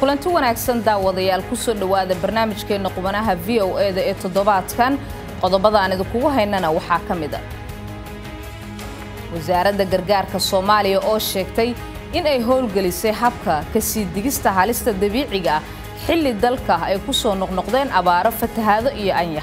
kulanti wanaagsan daawadayaal kusoo dhowaada barnaamijkeenna qubanaha v o e da ee toddobaadkan qodobada aan idinkugu haynana waxaa ka mid a wasaaradda gargaarka soomaaliya oo sheegtay in ay howlgelisay habka kasii digista halista dabiiciga ah xilli dalka ay ku soo noqnoqdeen abaaro fatahaado iyo anyax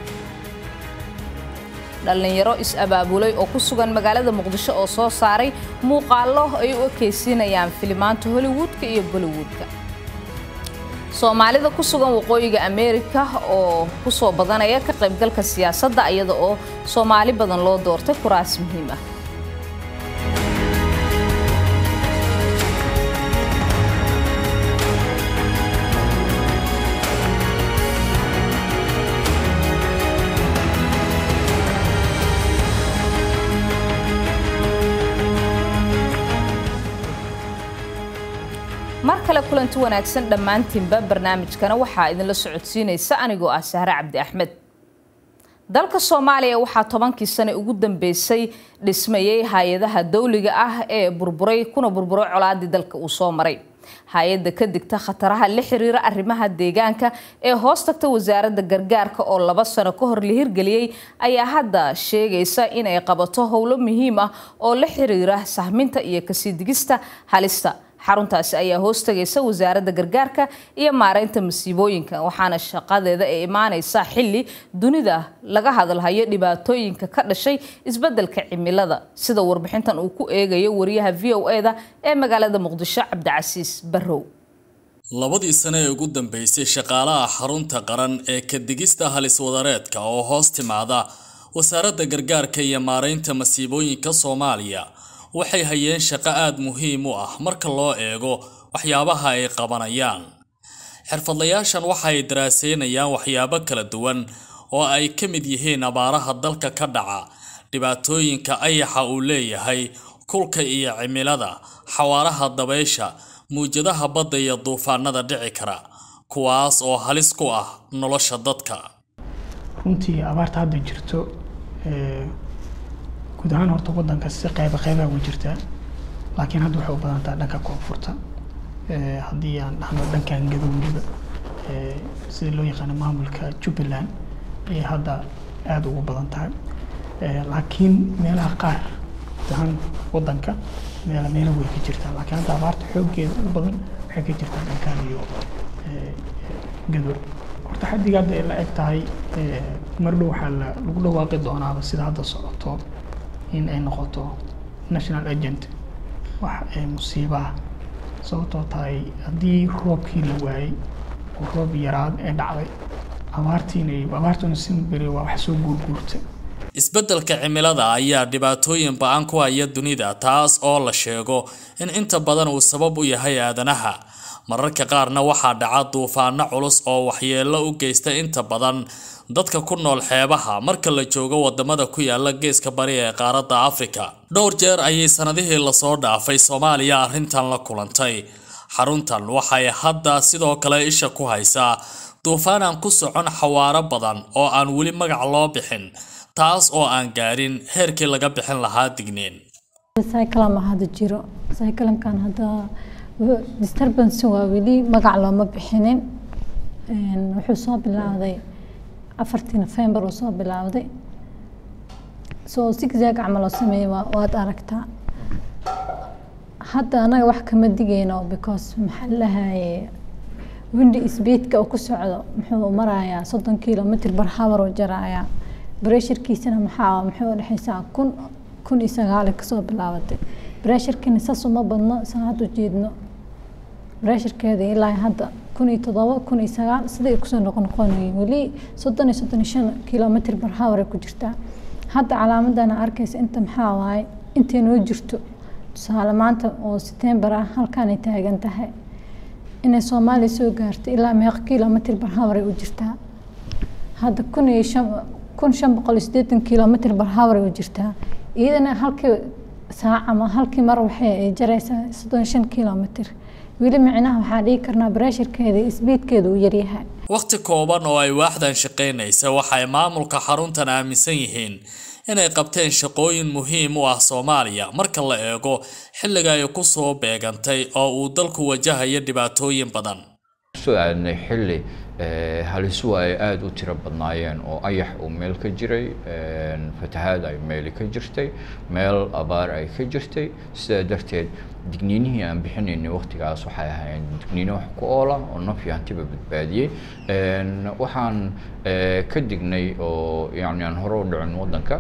dhallinyaro is-abaabulay oo ku sugan magaalada muqdisho oo soo saaray muuqaallo ay u ekaysiinayaan filimaanta hollywoodka iyo bollywoodka soomaalida ku sugan waqooyiga ameerika oo ku soo badanaya ka qaybgalka siyaasadda iyada oo soomaali badan loo doortay kuraas muhiim ah mar kale kulanti wanaagsan dhammaantiinba barnaamijkana waxaa idinla socodsiinaysa anigoo ah sahre cabdi axmed dalka soomaaliya waxaa tobankii sane ugu dambeysay dhismayey hay-adaha dawliga ah ee burburay kuna burburay colaadii dalka uu soo maray hay-adda ka digta khataraha la xiriira arrimaha deegaanka ee hoos tagta wasaaradda gargaarka oo laba sano ka hor la hirgeliyey ayaa hadda sheegaysa inay qabato howlo muhiim ah oo la xiriira sahminta iyo kasii digista halista xaruntaasi ayaa hoostagaysa wasaaradda gargaarka iyo maareynta masiibooyinka waxaana shaqadeeda ay imaaneysaa xilli dunida laga hadalhayo dhibaatooyinka ka dhashay isbeddelka cimilada sida warbixintan uu ku eegayo wariyaha v o e da ee magaalada muqdisho cabdicasiis barrow labadii sane ee ugu dambeysay shaqaalaha xarunta qaran ee kadigista halis wadareedka oo hoos timaada wasaaradda gargaarka iyo maareynta masiibooyinka soomaaliya waxay hayeen shaqo aada muhiim u ah marka loo eego waxyaabaha ay qabanayaan xirfadlayaashan waxay daraaseynayaan waxyaabo kala duwan oo ay ka mid yihiin abaaraha dalka ka dhaca dhibaatooyinka ayaxa uu leeyahay kulka iyo cimilada xawaaraha dabaysha muwjadaha badda iyo duufaanada dhici kara kuwaas oo halis ku ah nolosha dadka runtii abaarta hadda jirto guud ahaan horta wadanka si qeyba qeybaha ugu jirtaa laakiin hadda waxay u badan tahay dhanka koonfurta haddii aan dhahno dhankan gado weliba sida loo yaqaano maamulka jubbaland ayay hadda aada ugu badan tahay laakiin meelaha qaar guud ahaan wadanka meela meelo way ka jirtaa laakiin hadda abaarta xooggeeda u badan waxay ka jirtaa dhankan iyo gado horta xaddiga hadda ay la eg tahay mardhow waxaa lagu dhawaaqi doonaaba sida hadda socoto in ay noqoto national agent wax musiibaha sababtoo tahay haddii roobkii la waayey oo roob yaraad ee dhacday abaartiina abaartuna simberi waa wax soo guurguurta isbeddelka cimilada ayaa dhibaatooyin ba-an ku haya dunida taas oo la sheego in inta badan uu sabab u yahay aadanaha mararka qaarna waxaa dhaca duufaano culus oo waxyeello u geysta inta badan dadka ku nool xeebaha marka la joogo wadamada ku yaala geeska bari ee qaaradda afrika dhowr jeer ayay sanadihii lasoo dhaafay soomaaliya arrintan la kulantay xaruntan waxay hadda sidoo kale isha ku haysaa duufaan aan ku socon xawaaro badan oo aan weli magac loo bixin taas oo aan gaarin heerkii laga bixin lahaa digniin cyclama hadda jiro cyclamkan hadda disturbance waa weli magac looma bixinin wuxuu soo bilowday afartii november uu soo bilowday soo zigzag camal oo sameeyey waad aragtaa hadda anaga wax kama digayno because maxaa lahaye windi speedka uu ku socdo muxuu marayaa soddon kilomitr bar hour uu jarayaa bresharkiisana maxaa muxuu udhexeysaa kun kun iyo sagaal kasoo bilaabatay bresharkina saas uma badno saa hadda ujeedno bresharkeeda ilaa hadda kun iyo todoba kun iyo sagaal sida ay kusoo noqonoqonayeen weli soddon iyo soddon iyo shan kilomitr bar hour ay ku jirtaa hadda calaamadana arkaysa inta maxaa waaye intay noo jirto tusaale maanta oo setembar ah halkaanay taagan tahay inay soomaaliya soo gaarto ilaa meeq kilomitr bar hour ay u jirtaa hadda kun iyo shan kun shan boqol iyo siddeetan kilomitr bar hour ay u jirtaa iyadana halkii saac ama halkii mar waxay jaraysaa soddon iyo shan kilomitr weli micnaha waxaa dhigi karnaa bareesharkeeda isbiidkeeda uu yaryahay wakhti kooban oo ay waaxdan shaqaynaysa waxay maamulka xaruntan aaminsan yihiin inay qabteen shaqooyin muhiim u ah soomaaliya marka la eego xilliga ay ku soo beegantay oo uu dalku wajahayo dhibaatooyin badan kusoo aadnay xilli halisuhu ay aada u tiro badnaayeen oo ayax uu meel ka jiray fatahaad ay meeli ka jirtay meel abaar ay ka jirtay sidaa darteed digniinihii aan bixinaynay waqtigaas waxay ahaayeen digniino wax ku oola oo naf iyo hantiba badbaadiyey waxaan ka dignay oo yani aan hore u dhicin waddanka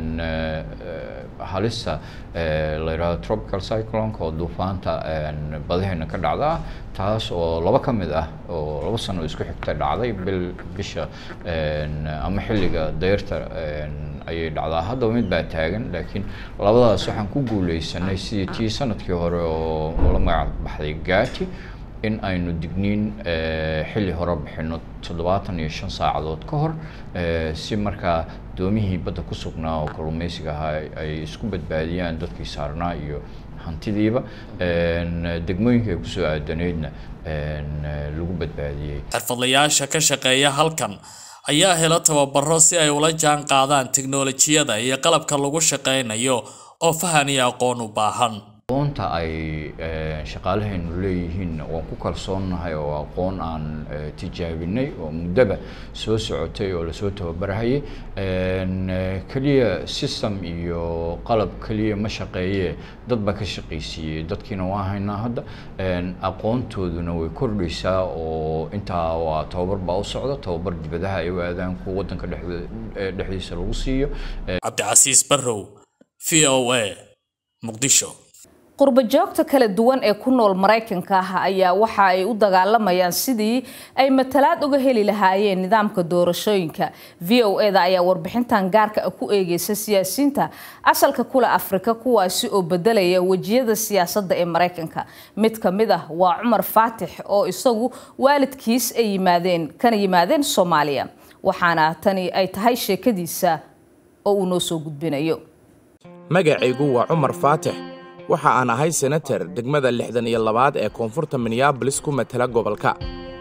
halista la yidhahdo tropical cyclonka oo duufaanta badaheena ka dhacda ah taas oo laba ka mid ah oo laba sano isku xigta dhacday bil bisha ama xilliga dayrta ayay dhacdaa haddaba mid baa taagan laakiin labadaas waxaan ku guuleysanay sidii tii sanadkii hore oo la magac baxday gaati in aynu digniin xilli hore bixino toddobaatan iyo shan saacadood ka hor si markaa doomihii badda ku sugnaa oo kalluumeysiga ahaa ay isku badbaadiyaan dadkii saarnaa iyo hantidiiba degmooyinka ay kusoo aadaneydna lagu badbaadiyey xirfadlayaasha ka shaqeeya halkan ayaa hela tababaro si ay ula jaan qaadaan tiknolojiyada iyo qalabka lagu shaqaynayo oo fahan iyo aqoon u baahan aqoonta ay shaqaalahaynu leeyihiin waan ku kalsoonnahay oo aqoon aan tijaabinay oo muddaba soo socotay oo lasoo tababarahayay keliya system iyo qalab keliya ma shaqeeye dad baa ka shaqaysiiyey dadkiina waa haynaa hadda aqoontooduna way kordhaysaa oo intaa waa tababar baa u socda tababar dibadaha ay u aadaan kuwa waddanka dhexdiisa lagu siiyo cabdicasiis barrow v o a muqdisho qurbo joogta kala duwan ee ku nool maraykanka ah ayaa waxa ay u dagaalamayaan sidii ay matalaad uga heli lahaayeen nidaamka doorashooyinka v o e da ayaa warbixintan gaarka ah ku eegeysa siyaasiyiinta asalka kule afrika kuwaasi oo bedelaya wejiyada siyaasadda ee maraykanka mid ka mid ah waa cumar faatix oo isagu waalidkiis ay yimaadeen kana yimaadeen soomaaliya waxaana tani ay tahay sheekadiisa oo uu noo soo gudbinayo magacaygu waa cumar faatix waxa aan ahay senatar degmada lixdan iyo labaad ee koonfurta minneabolis ku matala gobolka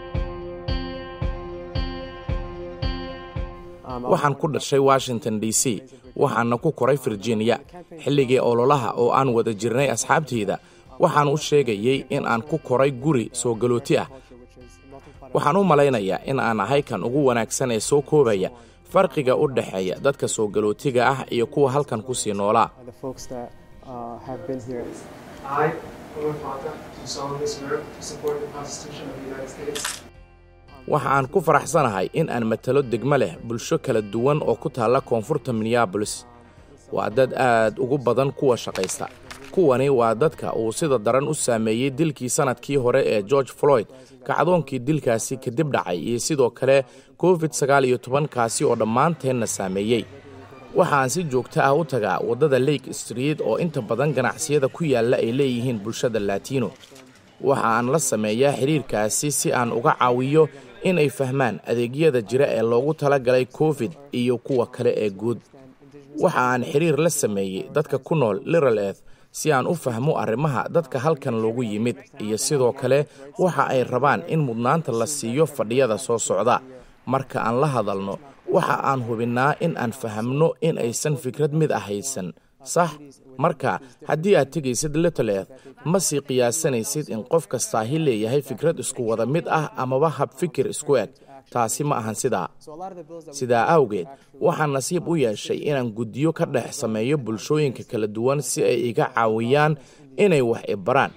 waxaan ku dhashay washington d c waxaana ku koray virginia xilligii ololaha oo aan wada jirnay asxaabtayda waxaan u sheegayey in aan ku koray guri soo galooti ah waxaan u malaynayaa in aan ahay kan ugu wanaagsan ee soo koobaya farqiga u dhexeeya dadka soo galootiga ah iyo kuwa halkan ku sii noolaa uh, have been here. I, Umar Fatah, do solemnly swear to support the Constitution of the United States. waxa aan ku faraxsanahay in aan matalo degmo leh bulsho kala duwan oo ku taalla koonfurta minneabolis waa dad aad ugu badan kuwa shaqaysta kuwani waa dadka uu sida daran u saameeyey dilkii sannadkii hore ee george floyd kacdoonkii dilkaasi kadib dhacay iyo sidoo kale covid sagaal iyo tobankaasi oo dhammaanteenna saameeyey waxa aan si joogto ah u tagaa waddada lake street oo inta badan ganacsiyada ku yaalla ay leeyihiin bulshada latino waxa aan la sameeyaa xidhiirkaasi si aan uga caawiyo in ay fahmaan adeegyada jira ee loogu tala galay covid iyo kuwa kale ee guud waxa aan xidhiir la sameeyey dadka ku nool liral eth si aan u fahmo arrimaha dadka halkan loogu yimid iyo sidoo kale waxa ay rabaan in mudnaanta la siiyo fadhiyada soo socda marka aan la hadalno waxa aan hubinnaa in aan fahamno in aysan fikrad mid ah haysan sax marka haddii aad tegaysid littleth ma sii qiyaasanaysid in qof kastaahi leeyahay fikrad isku wada mid ah amaba hab fikir isku eg taasi ma ahan sidaa sidaa awgeed waxaan nasiib u yeeshay inaan guddiyo ka dhex sameeyo bulshooyinka kala duwan si ay iga caawiyaan inay wax ibaraan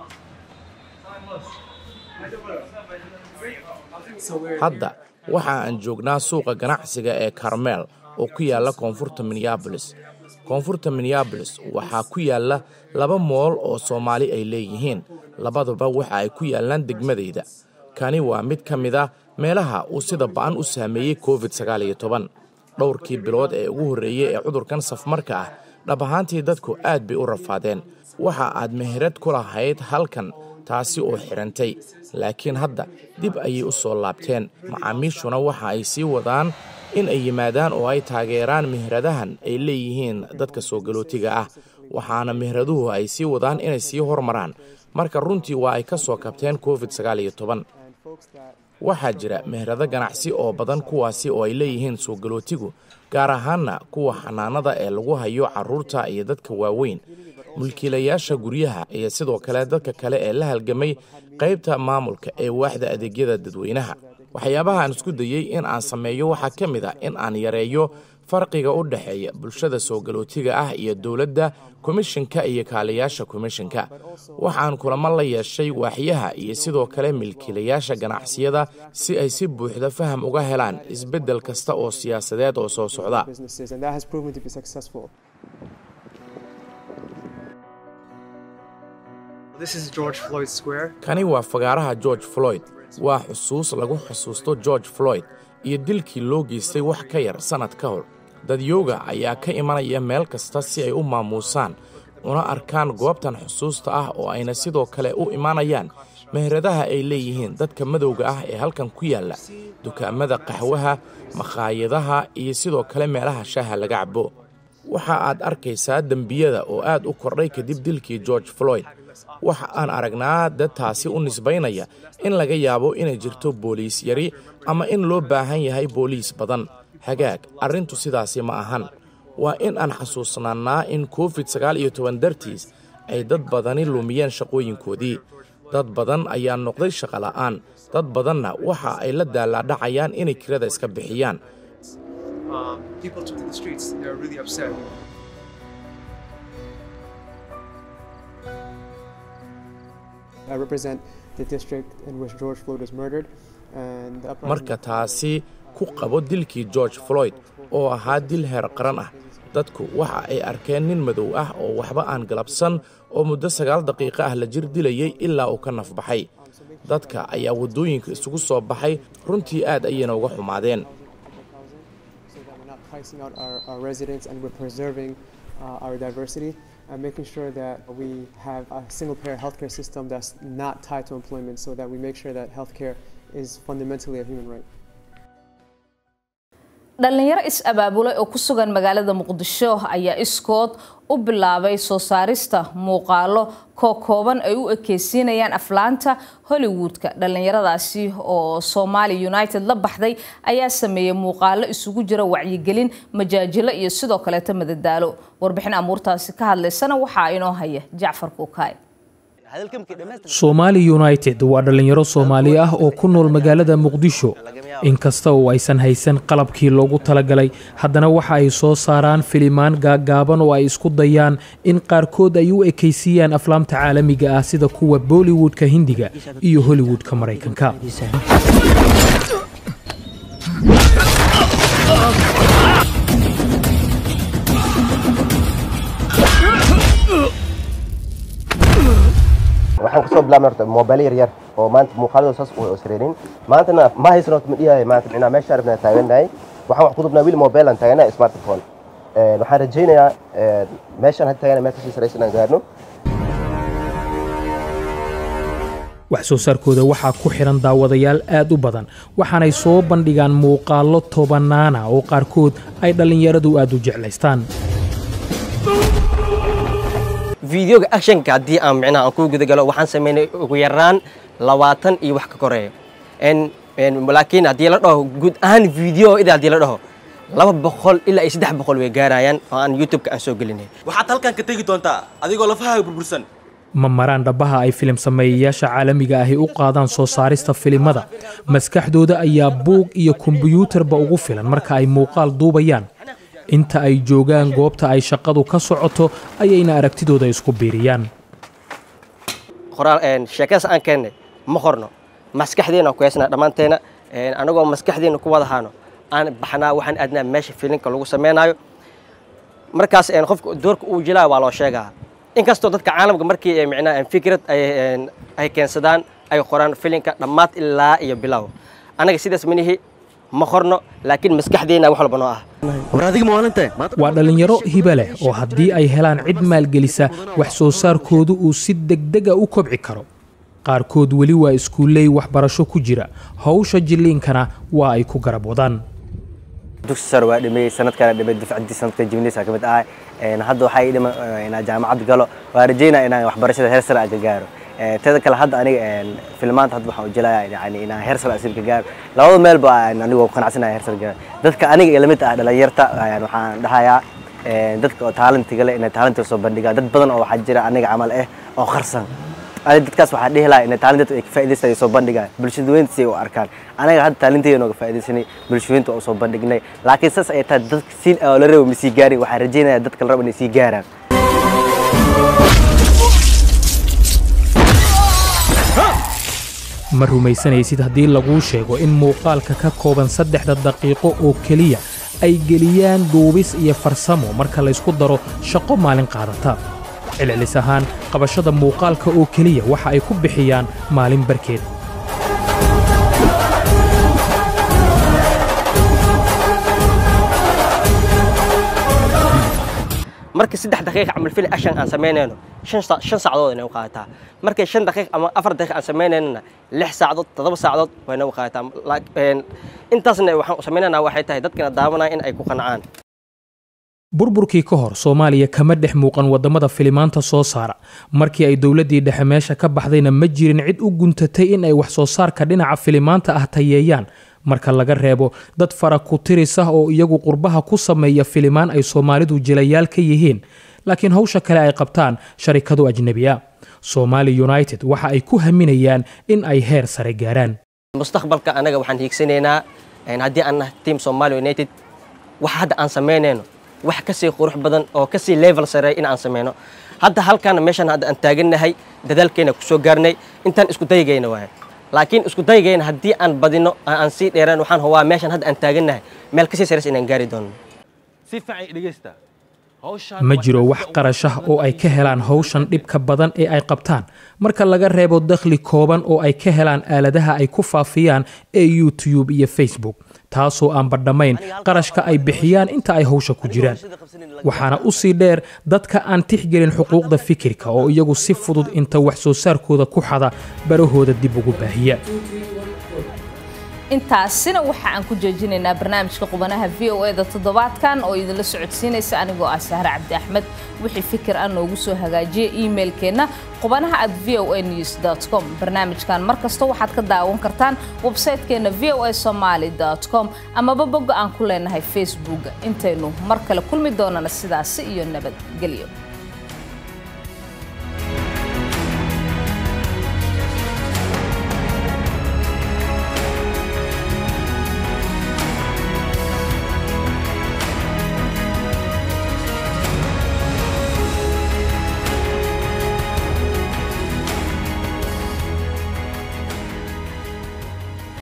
hadda waxa aan joognaa suuqa ganacsiga ee karmeel oo ku yaalla koonfurta minneabolis koonfurta minneabolis waxaa ku yaalla laba mool oo soomaali ay leeyihiin labaduba waxa ay ku yaallaan degmadayda kani waa mid ka mid a meelaha uu sida ba'an u saameeyey covid sagaal iyo toban dhowrkii bilood ee ugu horreeyey ee cudurkan safmarka ah dhab ahaantii dadku aad bay u rafaadeen waxa aad meherad ku lahayd halkan taasi oo xidhantay laakiin hadda dib ayay u soo laabteen macaamiishuna waxa ay sii wadaan in ay yimaadaan oo ay taageeraan meheradahan ay leeyihiin dadka soo galootiga ah waxaana meheraduhu ay sii wadaan inay sii hormaraan marka runtii waa ay ka soo kabteen covid sagaal iyo toban waxaa jira meherado ganacsi oo badan kuwaasi oo ay leeyihiin soo galootigu gaar ahaanna kuwa xanaanada ee lagu hayo carruurta iyo dadka waaweyn mulkiilayaasha guryaha iyo sidoo kale dadka kale ee la halgamay qaybta maamulka ee waaxda adeegyada dadweynaha waxyaabaha aan isku dayey in aan sameeyo waxaa ka mid ah in aan yareeyo farqiga u dhexeeya bulshada soo galootiga ah iyo dowladda komishinka iyo kaaliyaasha komishinka waxaan kulamo la yeeshay waaxyaha iyo sidoo kale milkiilayaasha ganacsiyada si ay si buuxda faham uga helaan isbeddel kasta oo siyaasadeed oo soo socda businesses, and that has proven to be successful. This is George Floyd Square. kani waa fagaaraha george floyd waa xusuus lagu xusuusto george floyd iyo dilkii loo geystay wax ka yar sannad ka hor dadyooga ayaa ka imanaya meel kasta si ay u maamuusaan una arkaan goobtan xusuusta ah oo ayna sidoo kale u imanayaan meheradaha ay leeyihiin dadka madowga ah ee halkan ku yaalla dukaamada qaxwaha makhaayadaha iyo sidoo kale meelaha shaaha laga cabo waxa aad arkaysaa dembiyada oo aad u kordhay kadib dilkii george floyd waxa aan aragnaa dad taasi u nisbaynaya in laga yaabo inay jirto booliis yari ama in loo baahan yahay booliis badan hagaag arrintu sidaasi ma ahan waa in aan xasuusnaannaa in covid sagaal iyo toban dartiis ay dad badani lumiyeen shaqooyinkoodii dad badan ayaa noqday shaqola'aan dad badanna waxa ay la daalaadhacayaan inay kirada iska bixiyaan Um, people took to the streets. They're really upset. I represent the district in which George Floyd was murdered, and the uprising- marka taasi ku qabo dilkii george floyd oo ahaa dil heer qaran ah dadku waxa ay arkeen nin madow ah oo waxba aan galabsan oo muddo sagaal daqiiqo ah la jir dilayay ilaa uu ka nafbaxay dadka ayaa waddooyinka isugu soo baxay runtii aad ayayna uga xumaadeen so that we're not pricing out our, our residents and we're preserving uh, our diversity and making sure that we have a single payer healthcare system that's not tied to employment so that we make sure that healthcare is fundamentally a human right. dhallinyaro is-abaabulay oo ku sugan magaalada muqdisho ayaa iskood u bilaabay soo saarista muuqaalo kookooban ay u ekeysiinayaan aflaanta hollywoodka dhallinyaradaasi oo somali united la baxday ayaa sameeyey muuqaalo isugu jira wacyigelin majaajilo iyo sidoo kaleeta madadaalo warbixin amuurtaasi ka hadlaysana waxaa inoo haya jacfar kuukaay Somali United waa dhalinyaro Soomaali ah oo ku nool magaalada Muqdisho inkasta oo aysan haysan qalabkii loogu talagalay haddana waxa ay soo saaraan filimaan gaagaaban oo ay isku dayaan in qaarkood ay u ekaysiiyaan aflaamta caalamiga ah sida kuwa Bollywoodka Hindiga iyo Hollywoodka Mareykanka waxaan kasoo bilaabnay horta moobailo yar yar oo maanta muuqaaladooda saas u sreerin maantana ma haysan horta ma dhihayo maanta micnaa meesha arabnaa taaganahay waxaan wax ku dubnaa wili mobilan taaganahay smartphone waxaan rajaynayaa meeshaan hadda taaganahay meel kasii saraysan aan gaarno wax soo saarkooda waxaa ku xihan daawadayaal aad u badan waxaanay soo bandhigaan muuqaallo tobanaana oo qaarkood ay dhallinyaradu aad u jeclaystaan fideoga actionka haddii aan micnaha aan ku guda galo waxaan sameynay ugu yaraan labaatan iyo wax ka koreeya laakiin haddii la dhaho guud ahaan video ida haddii la dhaho laba boqol ilaa iyo saddex boqol way gaarayaan oo aan youtube-ka aan soo gelinay waxaad halkan ka tegi doontaa adigoo lafahaaga burbursan ma maraan dhabaha ay filim sameeyayaasha caalamiga ahi u qaadaan soo saarista filimada maskaxdooda ayaa buug iyo kombiyuutarba ugu filan marka ay muuqaal duubayaan inta ay joogaan goobta ay shaqadu ka socoto ayayna aragtidooda isku biiriyaan qoraal sheekadaas aan keennay ma qorno maskaxdeena ku heesnaa dhammaanteena anagoo maskaxdeena ku wada haano aan baxnaa waxaan aadnaa meesha filinka lagu samaynayo markaas qofka doorka uu jilaa waa loo sheegaa inkastoo dadka caalamka markii micnaha fikrad ay keensadaan ay qoraan filinka dhammaad ilaa iyo bilow anaga sidaas manihi ma qorno laakiin maskaxdeena wax walba noo ah waa dhallinyaro hibe leh oo haddii ay helaan cid maalgelisa wax soo saarkoodu uu si degdega u kobci karo qaarkood weli waa iskuulley waxbarasho ku jira howsha jilliinkana waa ay ku garab wadaan dugsi sare waa dhameeyey sanadkana dhamay dufcaddii sanadka jimnisa ka mid ahay hadda waxaa ii dhiman inaan jaamacad galo waa rajeynaya inaan waxbarashada heer sare aan ka gaaro teeda kale hadda aniga filmaanta hadda waxaan ujilaya yani inaan heer sare asiib ka gaaro labada meelba anigoo qanacsanaya heer sare gaaro dadka aniga iyo lamid ah dhalinyarta waxaan dhahayaa dadka oo taalantiga leh inay taalantiga soo bandhigaan dad badan oo waxaa jira aniga camal ah oo qarsan ani dadkaas waxaa dhihi lahaa inay taalinteedu ay ka faa'iidaysta ay soo bandhigaan bulshada weynta si ay u arkaan anaga hadda taalinteeda nooga faa'iidaysanay bulshooyinta oo soo bandhignay laakiin saas ay tahay dadka siin oo la rabo ma sii gaarin waxaan rajaynayaa dadka la rabo inay sii gaaraan ma rumaysanaysid haddii laguu sheego in muuqaalka ka kooban saddexda daqiiqo oo keliya ay geliyaan duubis iyo farsamo marka laysku daro shaqo maalin qaadata celcelis ahaan qabashada muuqaalka oo keliya waxa ay ku bixiyaan maalin barkeed markii saddex daqiiq camal fili ashan aan samaynayno shan sa- shan saacadood inay u qaadataa markii shan daqiiq ama afar daqiiq aan samaynayna lix saacadood toddoba saacadood wayna u qaadataa Laak- een, intaasna waxaan u samaynaynaa waxay tahay dadkana daawanaya in ay ku qancaan burburkii ka hor soomaaliya kama dhex muuqan waddamada filimaanta soo saara markii ay dowladdii dhexe meesha ka baxdayna ma jirin cid u guntatay in ay wax soo saarka dhinaca filimaanta ah tayeeyaan marka laga reebo dad fara ku tiris ah oo iyagu qurbaha ku sameeya filimaan ay soomaalidu jilayaal ka yihiin laakiin hawsha kale ay qabtaan sharikado ajnebi ah somali united waxa ay ku haminayaan in ay heer sare gaaraan mustaqbalka anaga waxaan hiigsanaynaa een, haddii aan nahay team somali united wax hadda aan samaynayno wax kasii qurux badan oo kasii level sare in aan samayno hadda halkaana meeshan hadda aan taagannahay dadaalkeena kusoo gaarnay intaan isku dayagayna waaye laakiin isku dayagayna haddii aan badino aan aan sii dheeraan waxaan hubaa meeshan hadda aan taagannahay meel kasii sares inaan gaari doono si fiican dhegeysta ma jiro wax qarash ah oo ay ka helaan hawshan dhibka badan ee ay qabtaan marka laga reebo dakhli kooban oo ay ka helaan aaladaha ay ku faafiyaan ee youtube iyo facebook taasoo aan badhamayn qarashka ay bixiyaan inta ay hawsha ku jiraan waxaana u sii dheer dadka aan tixgelin xuquuqda fikirka oo iyagu si fudud inta wax soo saarkooda ku xada barahooda dib ugu baahiya intaasina waxa aan ku joojinaynaa barnaamijka qubanaha v o eda toddobaadkan oo idinla socodsiinaysa anigoo ah sahre cabdi axmed wixii fikir ah noogu soo hagaajiya emailkeenna qubanaha at v o a news com barnaamijkan mar kasta waxaad ka daawan kartaan websaytekeenna v o a somaly com amaba bogga aan ku leenahay facebook intaynu mar kale kulmi doonana sidaasi iyo nabadgelyo